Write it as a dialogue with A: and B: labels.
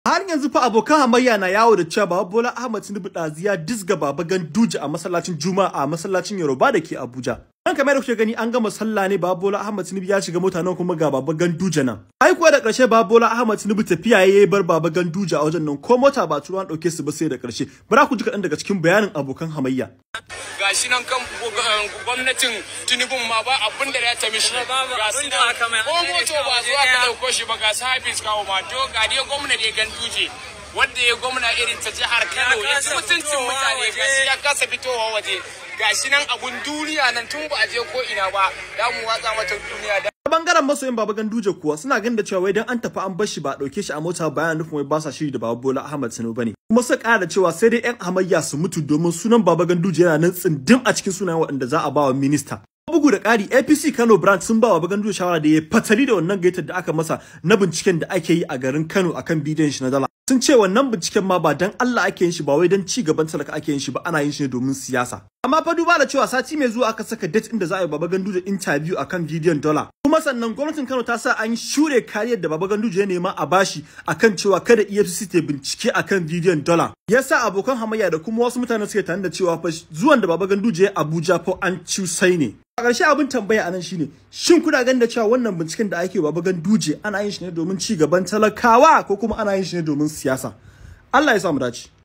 A: har yanzu fa abokan hamayya na yawo da cewa Baba Bola Ahmed Tinubu ɗaziya disga Baba Ganduje a masallacin Juma'a a masallacin Yoruba da ke Abuja. An kamar da kuke gani an gama sallah ne Baba Bola Ahmed Tinubu ya shiga mota nan kuma ga Baba Ganduje nan. Ai kuwa da ƙarshe Baba Bola Ahmed Tinubu tafiya yayi bar Baba Ganduje a wajen nan ko mota ba turuwan ɗauke su ba sai da ƙarshe. Bara ku ji kaɗan daga cikin bayanin abokan hamayya.
B: gashi nan kan gwamnatin tinubun ma ba abin da ya ta mishi ga su nan ko moto ba zuwa ka dauko shi ba ga sabis kawo ma to ga dai gwamna da ganduje wanda ya gwamna irin ta jihar Kano ya ci mutuncin mutane gashi ya kasa fitowa waje gashi nan abun duniya nan tun ba a je ko ina ba da mu watsa mata duniya da
A: A bangaren masoyin Baba Ganduje kuwa suna ganin da cewa wai dan an tafi an bar shi ba a dauke shi a mota ba yana nufin wai ba sa shiri da Baba Bola Ahmed Tinubu bane. Kuma suka ƙara da cewa sai dai 'yan hamayya su mutu domin sunan Baba Ganduje yana nan tsindin a cikin sunayen waɗanda za a ba wa minista. Bugu da ƙari APC Kano branch sun ba wa Baba Ganduje shawara da ya fatali da wannan gaitar da aka masa na binciken da ake yi a garin Kano akan bidiyon shi na dala. Sun ce wannan binciken ma ba dan Allah ake yin shi ba wai dan ci gaban talaka ake yin shi ba ana yin shi ne domin siyasa. Amma fa duba da cewa sati mai zuwa aka saka date inda za a yi Baba Ganduje interview akan bidiyon dollar. Kuma sannan gwamnatin Kano ta sa an shure kariyar da Baba Ganduje ya nema a bashi akan cewa kada EFCC ta bincike akan bidiyon dollar. Yasa abokan hamayya da kuma wasu mutane suke tare da cewa fa zuwan da Baba Ganduje ya Abuja fa an cusai ne. A ƙarshe abin tambaya anan shine shin kuna ganin da cewa wannan binciken da ake Baba Ganduje ana yin shi ne domin ci gaban talakawa ko kuma ana yin shi ne domin siyasa? Allah ya sa mu dace.